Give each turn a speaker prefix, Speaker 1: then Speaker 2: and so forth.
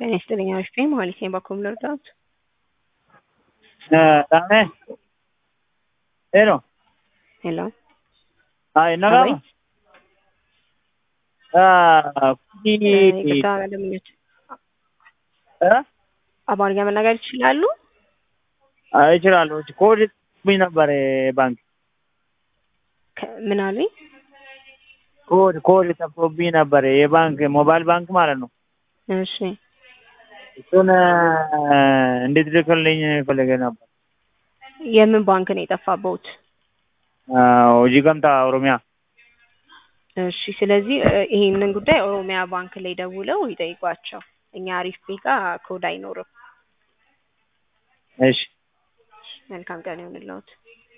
Speaker 1: ጤና ይስጥልኝ አሪፍ ነኝ መሀሌት ነኝ ባኮ ልርዳዎት?
Speaker 2: Dame. Hello.
Speaker 1: ሄሎ
Speaker 2: Ay, nagama. Ah,
Speaker 1: ይቅርታ ደንበኞች
Speaker 2: eh?
Speaker 1: አማርኛ መናገር ይችላሉ?
Speaker 2: እችላለሁ። ኮድ ብኝ ነበር ባንክ
Speaker 1: ከ- ምን አሉኝ?
Speaker 2: ኮድ ኮድ ጠፍቶብኝ ነበር የባንክ ሞባይል ባንክ ማለት ነው።
Speaker 1: እሺ
Speaker 2: እሱን እንድትልክልኝ ፈልጌ ነበር።
Speaker 1: የምን ባንክ ነው የጠፋበውት?
Speaker 2: ሆጂ ገምታ ኦሮሚያ።
Speaker 1: እሺ ስለዚህ እ፣ ይሄንን ጉዳይ ኦሮሚያ ባንክ ላይ ደውለው ይጠይቋቸው። እኛ አሪፍ ቤጋ ኮድ አይኖርም።
Speaker 2: እሺ
Speaker 1: መልካም ቀን ይሁንልዎት።